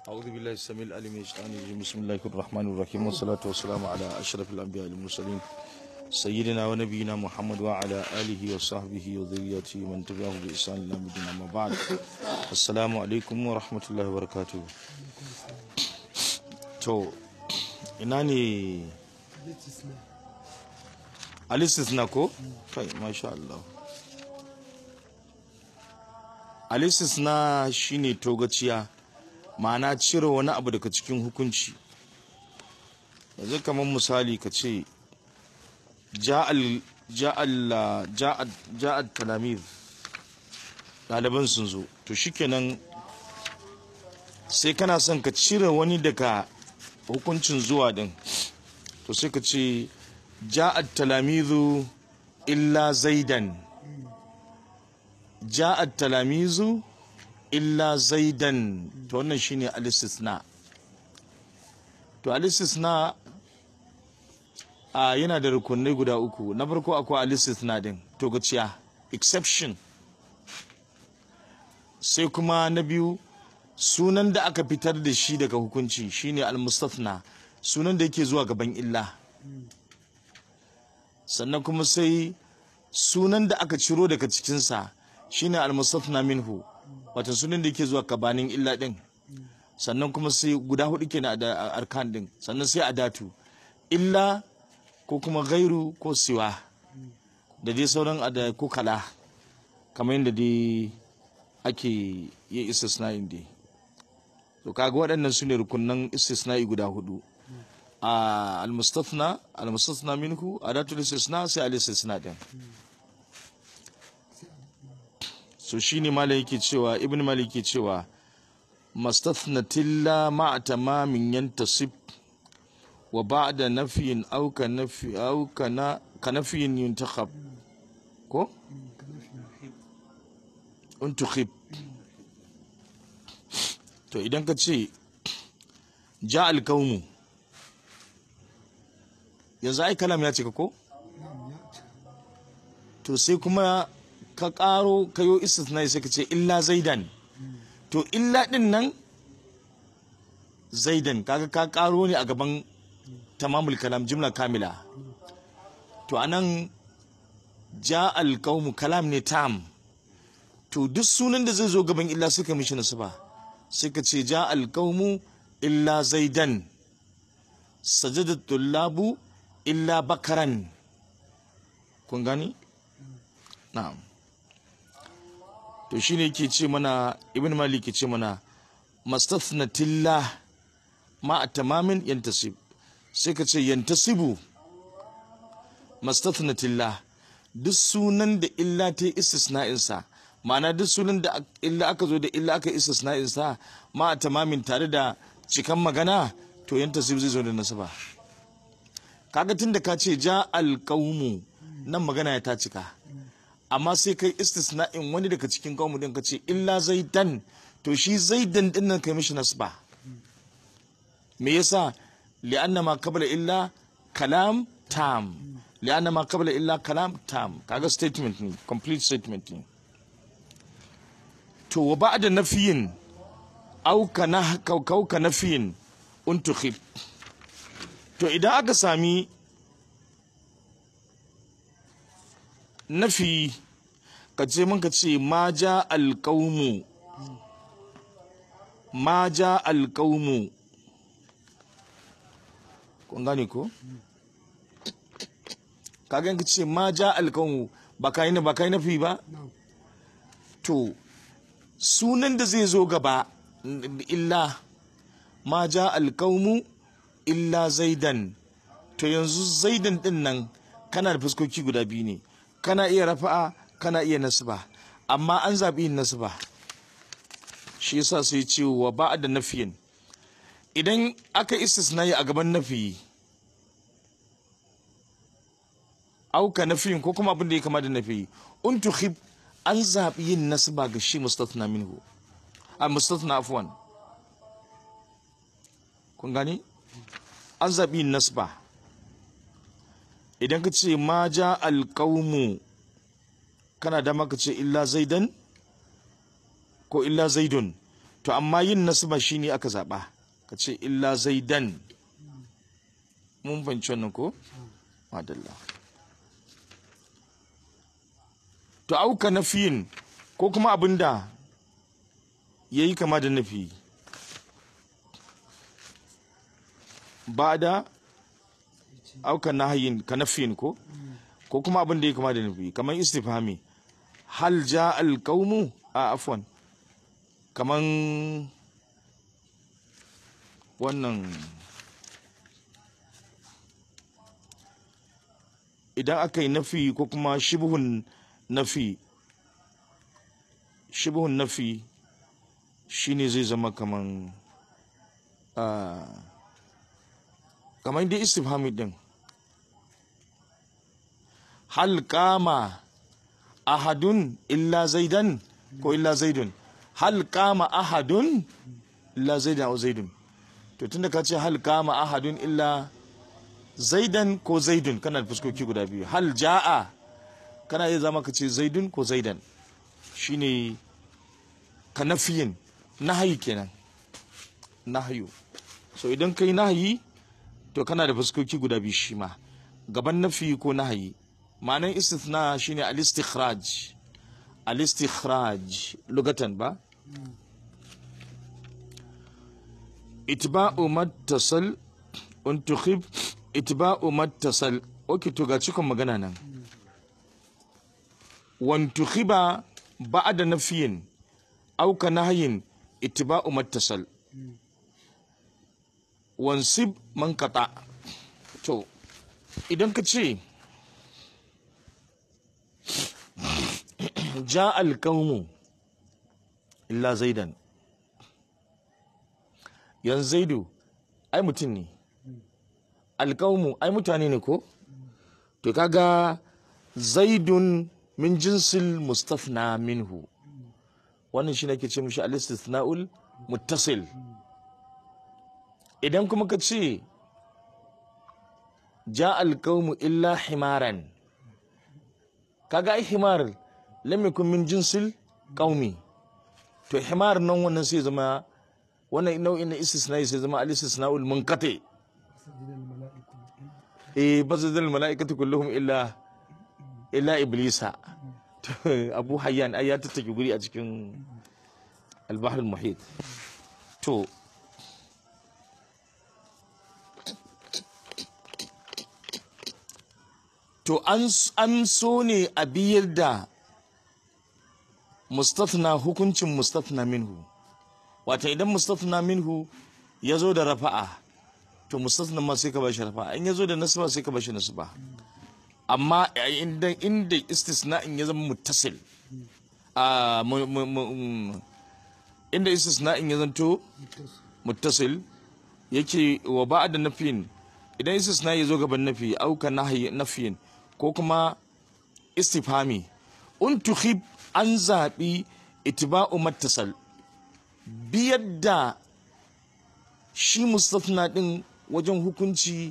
أعوذ بالله السميع العليم من الشيطان الرجيم بسم الله الرحمن الرحيم والصلاة والسلام على أشرف الأنبياء والمرسلين سيدنا ونبينا محمد وعلى آله وصحبه وذريته من تبعه بإحسان إلى مدينة ما بعد السلام عليكم ورحمة الله وبركاته تو إناني الاستثناء كو طيب ما شاء الله الاستثناء shine togaciya ma'ana cire wani abu daga cikin hukunci yanzu kamar misali ka ce ja'al talamir ɗaliban sun zo to shikenan sai kana son ka cire wani daga hukuncin zuwa din to sai ka ce ja'al talamizu illa zaidan ja'al talamizu illa zaidan to wannan shine al-istisna to al-istisna a yana da rukunai guda uku na farko akwai al-istisna din to gaciya exception sai kuma na biyu sunan da aka fitar da shi daga hukunci shine al-mustathna sunan da yake zuwa gaban illa sannan kuma sai sunan da aka ciro daga cikinsa shine al-mustathna minhu wata sunan da yake zuwa kabanin illa din sannan kuma sai guda hudu kenan da arkan din sannan sai adatu illa ko kuma gairu ko siwa da dai sauran ada ko kala kamar yadda dai ake yin istisna'in dai to kaga waɗannan su ne rukunan istisna'i guda hudu a almustafna almustafna minhu adatul istisna sai al-istisna din so shine malam yake cewa ibn malik yake cewa mastathnatilla ma'a tamamin yantasib wa ba'da nafyin aw ka nafi aw kana ka nafyin yuntakhab ko untukhib to idan ka ce ja alkaumu yanzu ai kalam ya cika ko to sai kuma ka ƙaro kayo istisnai sai ka ce illa zaidan to illa din nan zaidan kaga ka ƙaro ne a gaban tamamul kalam jimla kamila to anan ja alqaumu kalam ne tam to duk sunan da zai zo gaban illa suka mishi nasaba sai ka ce ja alqaumu illa zaidan sajada tullabu illa bakaran kun gani na'am to shine yake ce mana ibn malik ke ce mana mastathnatillah ma tamamin yantasib sai ka ce yantasibu mastathnatillah duk sunan da illa ta istisna'in sa ma'ana duk sunan da illa aka zo da illa aka istisna'in sa ma tamamin tare da cikan magana to yantasib zai zo da nasaba kaga tunda ka ce ja alqaumu nan magana ya ta cika amma sai kai istisna'in wani daga cikin kawo din ka ce illa zaidan to shi zaidan din nan kai mishi nasba me yasa li'anna ma qabla illa kalam tam li'anna ma qabla illa kalam tam kaga statement ne complete statement ne to wa ba'da nafiyin aw kana kaw ka nafiyin untukhib to idan aka sami nafi ka ce mun ka ce ma ja alƙaumu ma ja alƙaumu kun gane ko ka ka ce ma ja alƙaumu ba ka yi ba ka yi nafi ba to sunan da zai zo gaba illa ma ja alƙaumu illa zaidan to yanzu zaidan din nan kana da fuskoki guda biyu ne kana iya rafa'a kana iya nasba amma an zaɓi yin nasba shi yasa sai ce wa ba da nafiyin idan aka istisnayi a gaban nafiyi auka nafiyin ko kuma abin da ya kama da nafiyi un tuhib an zaɓi yin nasba ga shi mustathna minhu a mustathna afwan kun gani an zaɓi yin nasba idan ka ce ma ja alƙaumu kana da maka ce illa zaidan ko illa zaidun to amma yin nasba shine aka zaba ka ce illa zaidan mun fahimci wannan ko madalla to auka nafiyin ko kuma abinda yayi kama da nafi ba da auka nahayin ka nafiyin ko ko kuma abin da ya kama da nafi kamar istifhami hal ja alqaumu a afwan kaman wannan idan aka yi nafi ko kuma shibhun nafi shibhun nafi shine zai zama kaman ah, kaman dai istifhami din hal kama ahadun illa zaidan ko illa zaidun hal kama ahadun illa zaidan ko zaidun to tunda ka ce hal kama ahadun illa zaidan ko zaidun kana da fuskoki guda biyu hal ja'a kana iya zama ka ce zaidun ko zaidan shine ka nafiyin nahayi kenan nahayu so idan kai nahayi to kana da fuskoki guda biyu shi ma gaban nafi ko nahayi ma'anar istithna shine al-istikhraj al-istikhraj lugatan ba itba'u mattasal un tukhib itba'u mattasal okay to ga cikon magana nan wan tukhiba ba'da nafiyin aw ka nahyin itba'u mattasal wansib man qata to idan ka ce ja alƙaumu illa zaidan yanzu zaidu ai mutum ne alƙaumu ai mutane ne ko to kaga zaidun min jinsil mustafna minhu wannan shi nake ce mishi al-istithna'ul muttasil idan kuma ka ce ja alƙaumu illa himaran kaga ai himar lam yakun min jinsil qaumi to himar nan wannan sai zama wannan nau'in na istisna sai zama al istisnaul munqati eh bazadal malaikatu kulluhum illa illa iblisa To, abu hayyan ai ya tattake guri a cikin al-bahr al-muhit to to an an so ne a biyar da mustafna hukuncin mustafna minhu wata idan mustafna minhu ya zo da rafa'a to mustafna ma sai ka bashi rafa'a in ya zo da nasba sai ka bashi nasba amma inda inda istisna'in ya zama muttasil a mu- mu- mu- inda istisna'in ya zanto muttasil yake wa ba'da nafin idan istisna ya zo gaban nafi auka nahyi nafiyin ko kuma istifhami un tukhib an zaɓi itiba'u mattasal biyar da shi mustafna ɗin wajen hukunci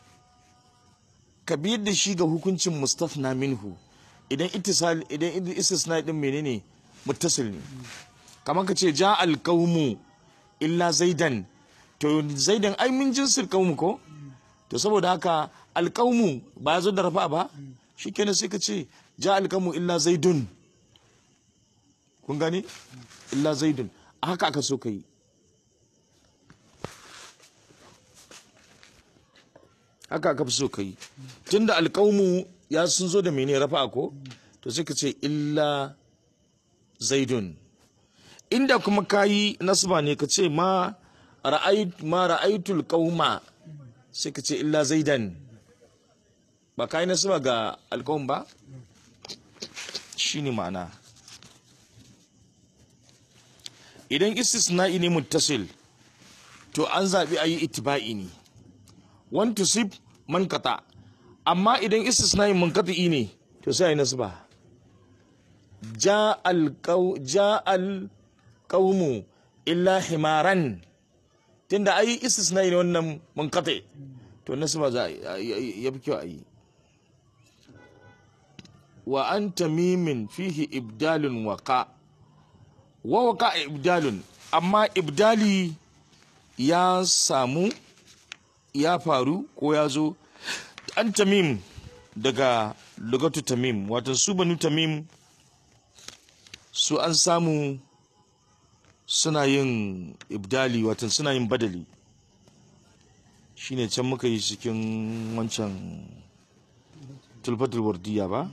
ka biyar da shi ga hukuncin mustafna minhu idan ittisal idan istisna ɗin menene muttasil ne kamar ka ce ja alqaumu illa zaidan to zaidan ai min jinsil qaumu ko to saboda haka alqaumu ba ya zo da rafa ba shikenan sai ka ce ja alqaumu illa zaidun kun gani illa zaidun a haka aka so ka yi haka aka fi so ka yi tunda alƙaumu ya sun zo da mene rafa ko to sai ka ce illa zaidun inda kuma ka yi nasba ne ka ce ma ra'ait ma ra'aitul qauma sai ka ce illa zaidan ba ka yi nasba ga alƙawun ba shine ma'ana idan istisna'i ne muttasil to an zaɓi a yi itiba'i ne wan tusib man kata amma idan istisna'i munkati ne to sai a yi nasba ja al-qawmu illa himaran tunda ai istisna'i ne wannan munkati to nasba za a ya fi kyau a yi wa an tamimin fihi ibdalun waka wa waka ibdalun amma ibdali ya samu ya faru ko ya zo an tamim daga lugatu tamim watan su banu tamim su an samu suna yin ibdali watan suna yin badali shine can muka yi cikin wancan tulfatul wardiya ba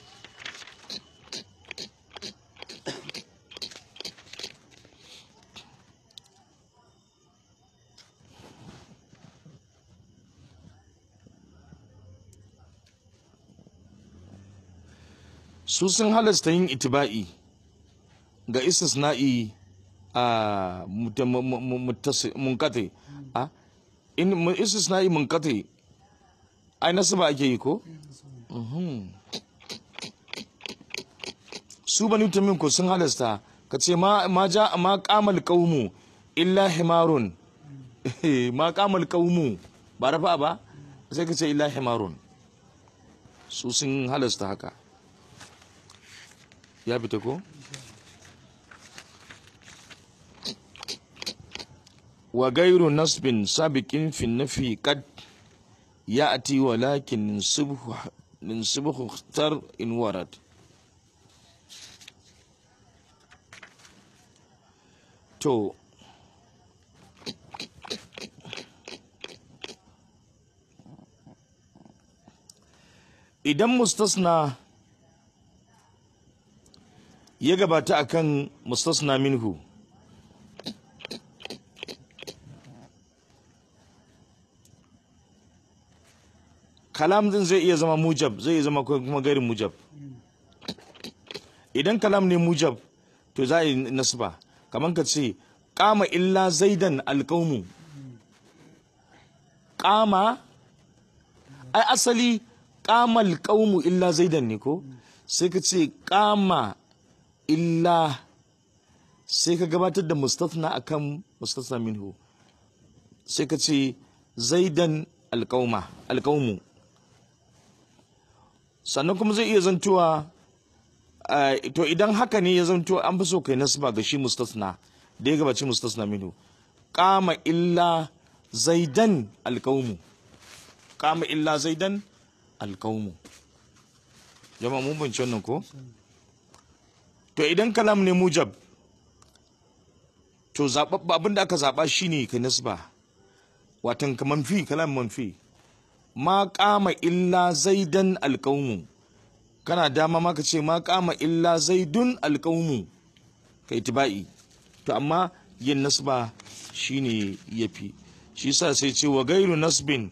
su sun halasta yin itiba'i ga istisna'i a munkate a in istisna'i munkate ai nasaba ake yi ko Mhm. su bani tamin ko sun halasta ka ce ma ma ja ma qamal qaumu illa himarun ma qamal qaumu ba rafa ba sai ka ce illa himarun su sun halasta haka ya fita ko wa gairu nasbin sabiqin fi nafi qad ya'ti walakin subhu min subhu ikhtar in warad to idan mustasna ya gabata akan mustasna minhu kalam din zai iya zama mujab zai iya zama kuma gairin mujab idan kalam ne mujab to za a yi nasba kamar ka ce kama illa zaidan alƙaumu kama ai asali kama alƙaumu illa zaidan ne ko sai ka ce kama illa sai ka gabatar da mustafna akan mustafna minhu sai ka ce zaidan alƙauma alƙaumu sannan kuma zai iya zantuwa to idan haka ne ya zanto an fi so kai nasba ga shi mustasna da ya gabaci mustasna minhu kama illa zaidan alƙaumu kama illa zaidan alƙaumu jama'a mun bince wannan ko to idan kalam ne mujab to abin da aka zaɓa shine kai nasba watan ka manfi kalam manfi ma kama illa zaidan alƙaumu kana dama ma ka ce ma kama illa zaidun alƙaumu ka itiba'i to amma yin nasba shine yafi shi sa sai ce wa gairu nasbin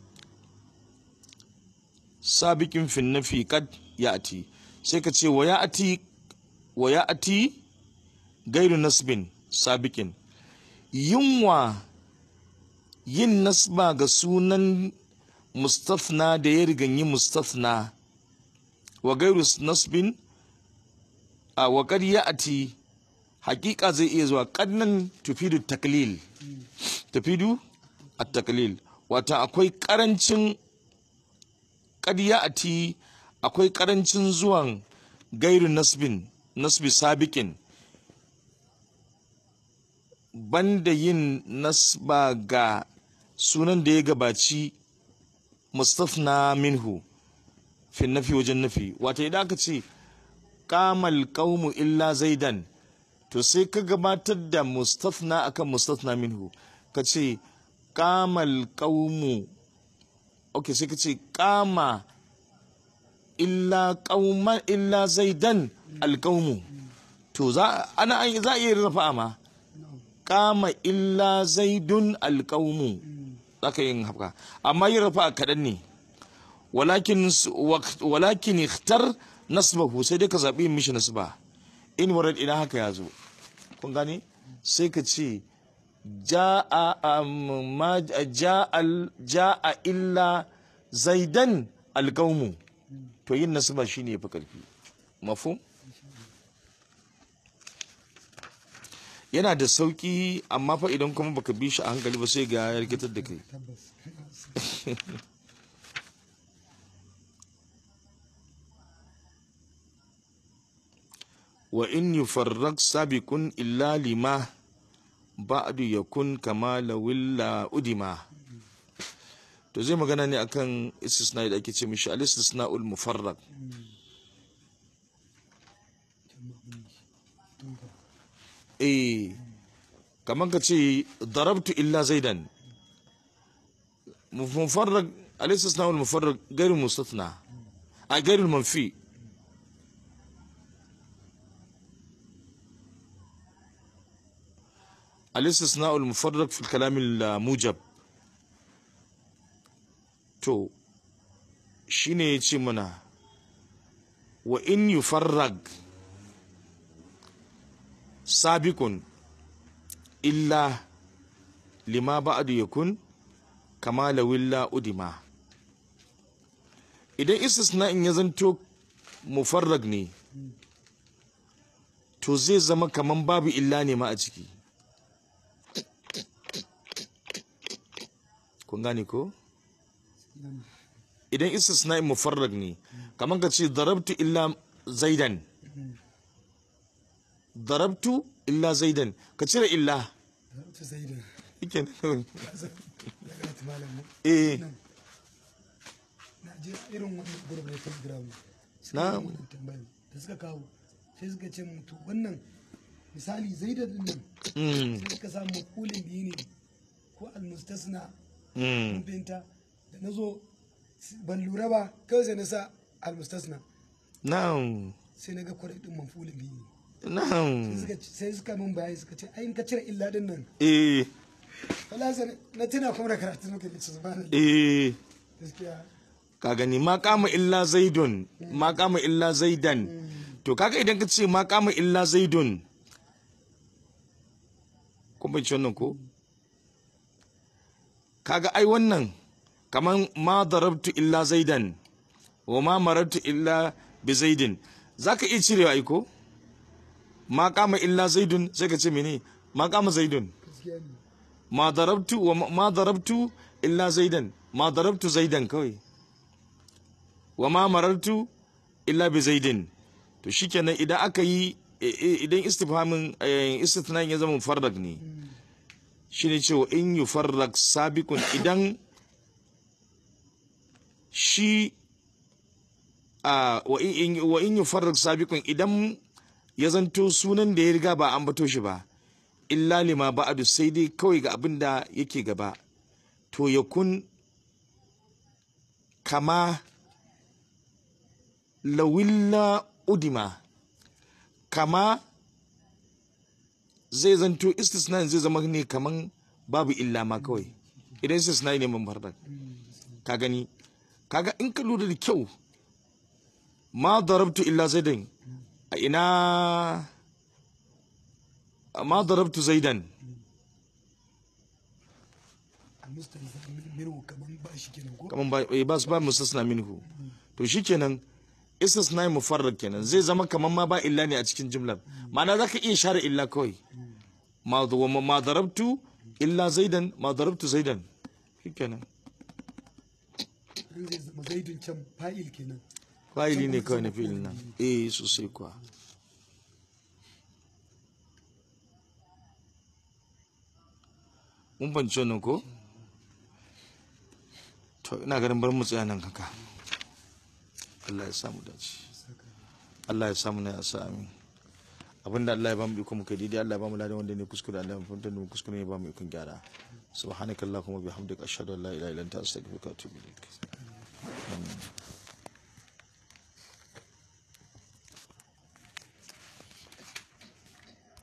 sabiqin fin nafi kad ya'ti sai ka ce wa ya'ti wa ya'ti gairu nasbin sabiqin yunwa yin nasba ga sunan mustafna da ya riganyi mustafna wa gairu nasbin a wa kad ya'ti hakika zai iya zuwa kadnan tufidu taklil tufidu at-taklil wata akwai karancin kad ya'ti akwai karancin zuwan gairu nasbin nasbi sabiqin banda yin nasba ga sunan da ya gabaci mustafna minhu fi nafi wajen nafi wata idan aka ce kamal qaumu illa zaidan to sai ka gabatar da mustafna akan mustafna minhu ka ce kamal qaumu ok sai ka ce kama illa qauma illa zaidan alqaumu to za ana za iya rafa ma kama illa zaidun alqaumu zaka yin haka amma yin rafa kaɗan ne walakin walakin ikhtar nasbahu sai dai ka zabi mishi nasba in warad ina haka ya zo kun gane sai ka ce ja'a ma ja'a illa zaidan alqaumu to yin nasba shine yafi karfi mafhum yana da sauki amma fa idan kuma baka bi shi a hankali ba sai ga ya rikitar da kai wa in yufarrak sabiqun illa lima ba'du yakun kama lawilla udima to zai magana ne akan istisna da ake ce mishi al-istisna'ul mufarrad eh kaman ka ce darabtu illa zaidan mufarrad al-istisna'ul mufarrad gairu mustathna a gairu manfi الاستثناء المفرق في الكلام الموجب to shine ya ce mana wa in yufarrag sabikun illa lima ba'du yakun kama lawilla udima idan istisna'in ya zanto mufarrag ne to zai zama kaman babu illa ne ma a ciki kun gane ko idan istisna'in mufarrag ne kamar ka ce darabtu illa zaidan darabtu illa zaidan ka cire illa ta sai da yake ya ga ta malam mu eh na je irin wannan gurbin na telegram suka Na. yi wannan tambayar da suka kawo sai suka ce mutu wannan misali zaida din nan mm, sai suka samu makulin biyu ne ko almustasna mm, mun fahimta da na zo ban lura ba kawai sai na sa almustasna na'am sai na ga kwarai din mafulin biyu ne na'am Sai suka- sai suka min bayani suka ce ai in ka cire illa din nan eh wala sai na tuna kuma da karatu muka yi subhanallah eh gaskiya ka gani ma kama illa zaidun ma kama illa zaidan to kaga idan ka ce ma kama illa zaidun kun bai wannan ko kaga ai wannan kaman ma darabtu illa zaidan wa ma marartu illa bi zaidin zaka iya cirewa ai ko ma kama illa zaidun sai ka ce mene ma kama zaidun gaskiya ne ma darabtu wa ma- ma darabtu illa zaidan ma darabtu zaidan kawai wa ma marartu illa bi zaidin to shikenan idan aka yi i- i- idan istifhamin eh, istithnan ya zama mufarrag ne shine cewa in yufarrag sabiqun idan shi a wa in in- wa in yufarrag sabiqun idan ya zanto sunan da ya riga ba an bato shi ba illa lima ba'adu sai dai kawai ga abin da yake gaba to ya kun kama lawilla udima kama zai zanto istisna zai zama ne kaman babu illa ma kawai idan istisna ne mun farda ka gani kaga in ka lura da kyau ma darabtu illa zaidan a ina ma darabtu zaidan almustasna minhu kaman ba shi kenan ko kaman ba eh, ba su ba mustasna minhu to shikenan istisna mufarrad kenan zai zama kaman ma ba illa ne a cikin jumlar ma'ana zaka iya share illa kawai ma wa ma darabtu illa zaidan ma darabtu zaidan shikenan in zai zama zaidun can fa'il kenan fa'ili ne kawai na fi'ilin nan eh sosai kuwa mun banci wannan ko to ina ganin bar mu tsaya nan haka Allah ya samu dace Allah ya samu na ya sa amin abinda Allah ya bamu iko muka daidai Allah ya bamu ladan wanda ne kuskure Allah ya fahimtar da mu kuskure ne bamu ikon gyara subhanakallahumma bihamdika ashhadu an la ilaha illa anta astaghfiruka wa atubu ilaik